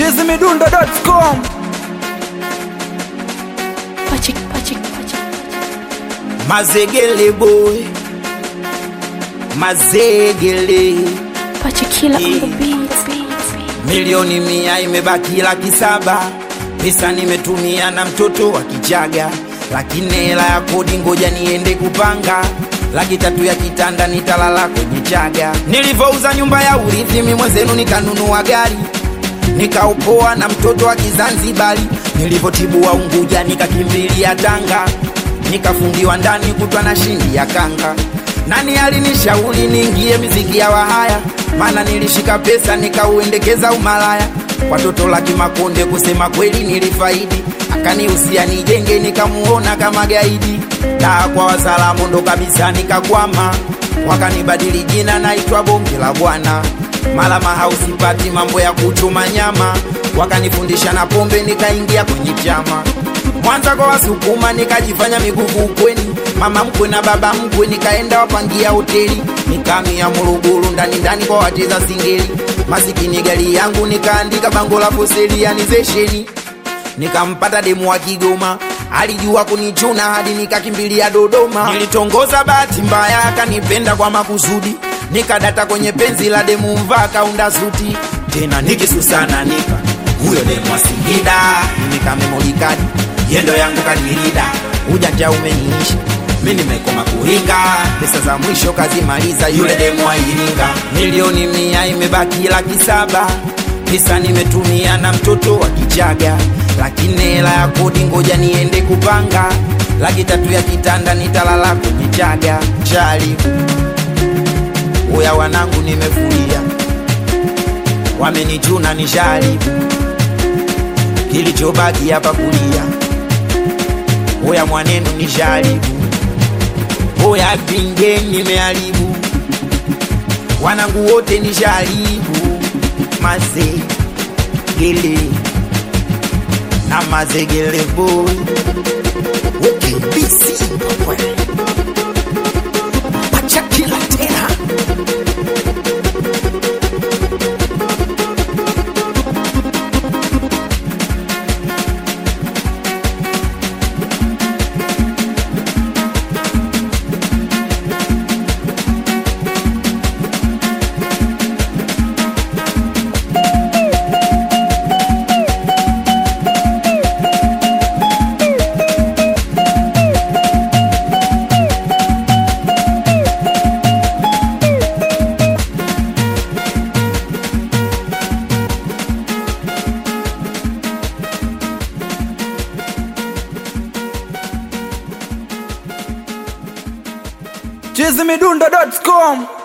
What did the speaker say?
chizimidundo.com Pachik, pachik, pachik. Mazegele boy Mazegele Pachikila on the Yeah. beat. Milioni mia imebaki laki saba Pesa nimetumia na mtoto wa kichaga Lakini hela ya kodi ngoja niende kupanga Laki tatu ya kitanda nitalala kwenye chaga Nilivyouza nyumba ya urithi mi mwenzenu nikanunua gari Nikaupoa na mtoto wa Kizanzibari Nilivyotibu wa Unguja nikakimbilia Tanga Nikafungiwa ndani kutwa na shindi ya kanga Nani alinishauri niingie miziki ya wahaya Maana nilishika pesa nikauendekeza umalaya Watoto laki makonde kusema kweli nilifaidi Akanihusia nijenge nikamuona kama gaidi Daa kwa wasalamu ndo kabisa nikakwama Wakanibadili jina naitwa bonge la bwana mala mahausi pati mambo ya kuchuma nyama wakanifundisha na pombe nikaingia kwenye chama mwanza kwa wasukuma nikajifanya miguvu ukweni mama mkwe na baba mkwe nikaenda wapangia hoteli nikamia Morogoro ndani ndani kwa wacheza singeli masikini gari yangu nikaandika bango la poselianizesheni nikampata demu wa Kigoma alijua kunichuna hadi nikakimbilia Dodoma. Nilitongoza bahati mbaya, akanipenda kwa makusudi, nikadata kwenye penzi la demu mvaa kaunda suti, tena nikisusana nika huyo demu wa Singida, nikamemolika yendo yangu kanirida, ujanja umeniisha mi nimekoma kuringa, pesa za mwisho kazimaliza yule demu wa Iringa. Milioni mia imebaki laki saba pesa nimetumia na mtoto wa kichaga, lakini hela ya kodi ngoja niende kupanga. Laki tatu ya kitanda nitalala kwenye chaga chali. Uya wanangu nimefuria, wamenichuna ni shari, kilichobaki hapa kulia. Uya mwanenu ni shari, uya pinge nimeharibu, wanangu wote ni sharibu mazegele na mazegele boy ukibisi pachakila tena chizimidundo.com